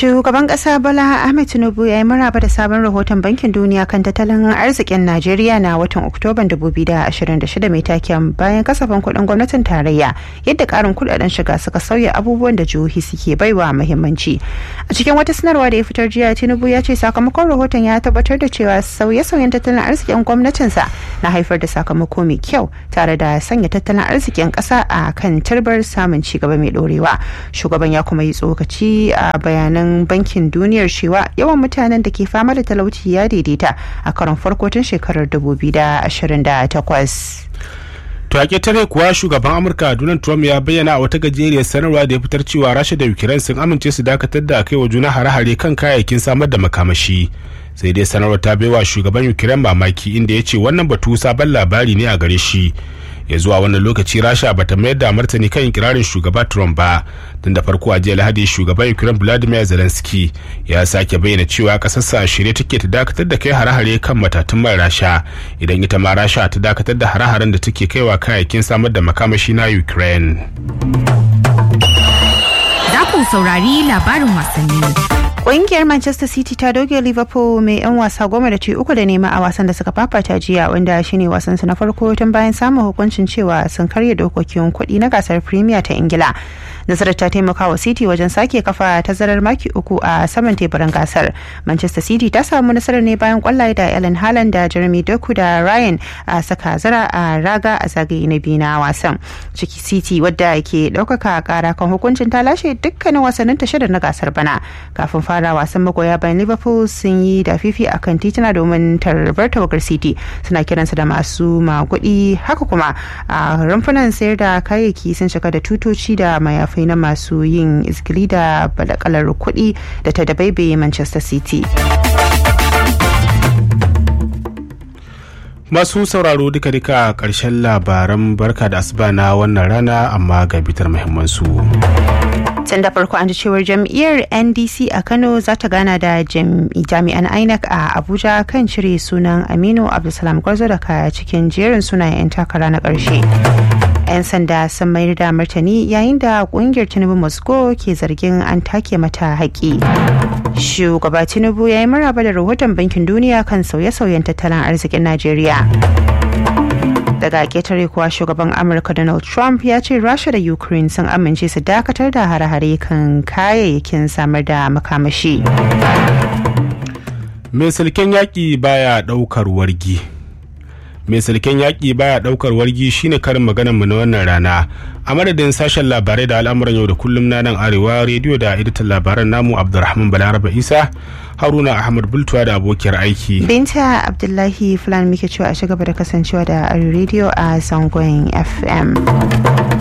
Shugaban ƙasa Bola Ahmed Tinubu ya yi maraba da sabon rahoton Bankin Duniya kan tattalin arzikin Najeriya na watan Oktoban 2026 mai taken bayan kasafin kuɗin gwamnatin tarayya yadda ƙarin kuɗaɗen shiga suka sauya abubuwan da jihohi suke baiwa muhimmanci. A cikin wata sanarwa da ya fitar jiya Tinubu ya ce sakamakon rahoton ya tabbatar da cewa sauye-sauyen tattalin arzikin gwamnatinsa na haifar da sakamako mai kyau tare da sanya tattalin arzikin ƙasa a kan turbar samun ci gaba mai ɗorewa. Shugaban ya kuma yi tsokaci a bayanan bayanan bankin duniyar cewa yawan mutanen da ke fama da talauci ya daidaita a karon farko tun shekarar 2028. To a tare kuwa shugaban Amurka Donald Trump ya bayyana a wata gajeriyar sanarwa da ya fitar cewa Rasha da Ukraine sun amince su dakatar da kai wa juna hare-hare kan kayayyakin samar da makamashi. Sai dai sanarwar ta baiwa shugaban Ukraine mamaki inda ya ce wannan batu sabon labari ne a gare shi. ya zuwa wannan lokaci rasha bata mayar da martani kan kirarin shugaba trump ba tun da farko a jiya lahadi shugaban ukraine vladimir zelensky ya sake bayyana cewa kasarsa a shirye take ta dakatar da kai hare-hare kan matatun mai rasha idan ita ma rasha ta dakatar da hare-haren da take kaiwa kayayyakin samar da makamashi na ukraine za ku saurari labarin wasanni Ƙungiyar Manchester City ta doge Liverpool mai 'yan wasa goma da ci uku da nema a wasan da suka fafata jiya wanda shine wasan su na farko tun bayan samun hukuncin cewa sun karya dokokin kuɗi na gasar Premier ta Ingila. Nasarar ta taimaka wa City wajen sake kafa tazarar maki uku a saman teburin gasar. Manchester City ta samu nasarar ne bayan kwallaye da Ellen Haaland da Jeremy Doku da Ryan a saka zara a raga a zagaye na biyu na wasan. Ciki City wadda ke ɗaukaka kara kan hukuncin ta lashe dukkanin wasannin ta shida na gasar bana kafin fara wasan magoya bayan liverpool sun yi da fifi a kan tituna domin tarbar tawagar city suna kiransa da masu magudi haka kuma a rumfunan sayar da kayayyaki sun shiga da tutoci da mayafai na masu yin izgili da badakalar kuɗi da ta dabaibaye manchester city masu sauraro duka-duka karshen labaran barka da asuba na wannan rana amma ga bitar muhimmansu. tun da farko an ji cewar jam'iyyar ndc a kano za ta gana da jami'an inec a abuja kan cire sunan aminu abdulsalam gwarzo daga cikin jerin sunayen 'yan takara na ƙarshe 'yan sanda sun mayar da martani yayin da kungiyar tinubu moscow ke zargin an take mata haƙi shugaba tinubu ya yi maraba da rahoton bankin duniya kan sauye-sauyen tattalin arzikin najeriya daga ketare kuwa shugaban amurka donald trump ya ce rasha da ukraine sun amince su dakatar da hare-hare kan kayayyakin samar da makamashi mai silken yaƙi baya ɗaukar wargi mai silken yaƙi baya ɗaukar wargi shine karin maganar mu na wannan rana a madadin sashen labarai da al'amuran yau da kullum na nan arewa rediyo da editan labaran namu abdulrahman balaraba isa haruna ahmad bultuwa da abokiyar aiki binta abdullahi fulani muke cewa a gaba da kasancewa da rediyo a zangon fm